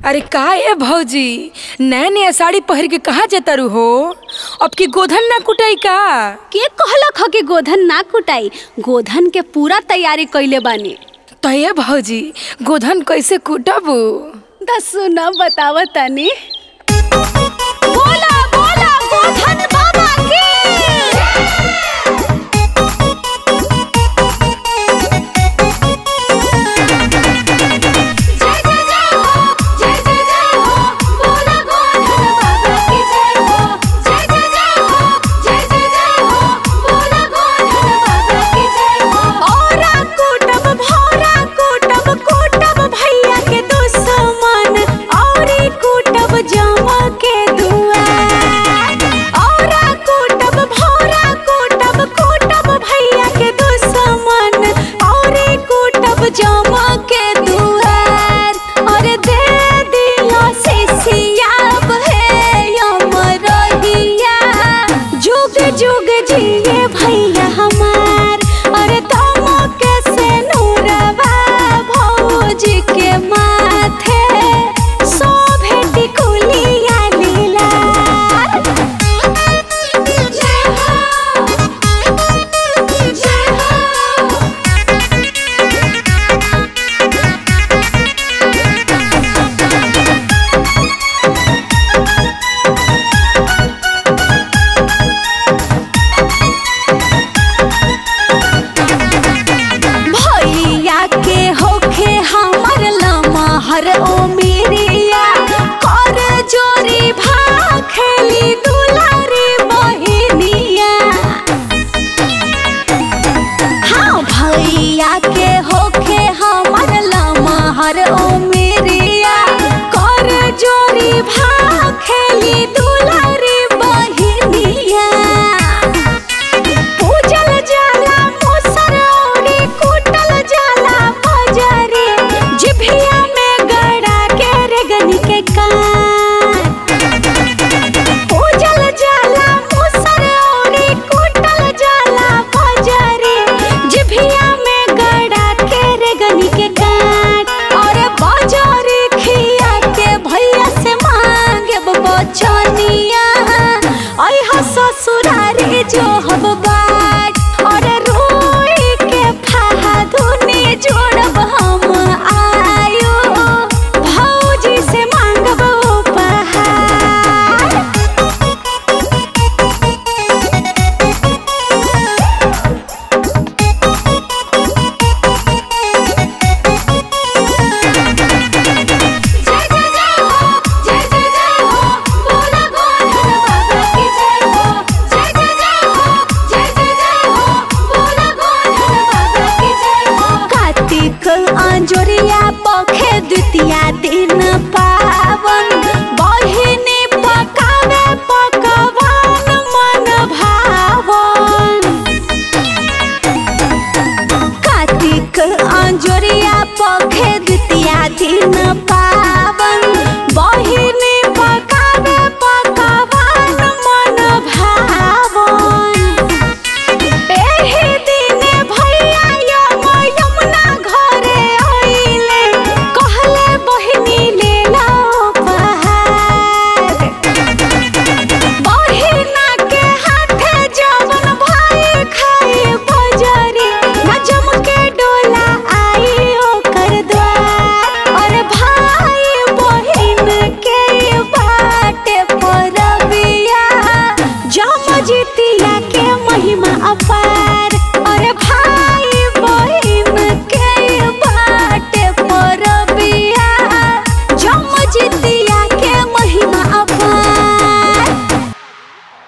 अरे का ए भौजी नया नया साड़ी पहिर के कहाँ जतारू हो अब की गोधन ना कुटाई का के कहलक ह कि गोधन ना कुटाई गोधन के पूरा तैयारी कइले बानी तो ए भौजी गोधन कैसे कुटबू त सुन बताव तनी बोला बोला गोधन बाबा की जय जय जय हो जय जय जय हो बोला गोधन बाबा की जय हो जय जय जय हो जय जय जय हो बोला गोधन बाबा की जय हो औरा कुटब भौरा कुटब कुटब भैया के दुश्मन औरी कुटब जमा के दुआर औरा कुटब भौरा कुटब कुटब भैया के दुश्मन औरी कुटब जमा के दुआर और दे दिया से सियाब है यमरहिया जुग जुग जिए भैया हमार और तुम के से नूरवा भौजी के माथे सो भेटी कुलिया लीला जय हो जय हो भैया के होखे हमर लमहर ओ मेरिया कर जोरी भा खेली दुलारी बहिनिया हाँ भैया के होखे हमर लमहर ओ मेरिया कर जोरी भा खेली दुलारी बहिनिया पूजल जाला मोसर औरी कुटल जाला बजारे जिभिया में गड़ा के रेगनी के कान पूजल जाला मोसर औरी कुटल जाला बजारे जिभिया में गड़ा के रेगनी के कान और बजारे खिया के भैया से मांगे बचनिया आई हा ससुरारी जो हब बाट और रोई के फादुनी जोड़ब हम आयो भौजी से मांगब उपहार जय जय जय हो जय जय जय हो बोला गोधन बाबा की जय हो जय जय जय हो जय जय जय हो बोला गोधन बाबा की जय हो कार्तिक अंजोरिया पखे द्वितीया दिन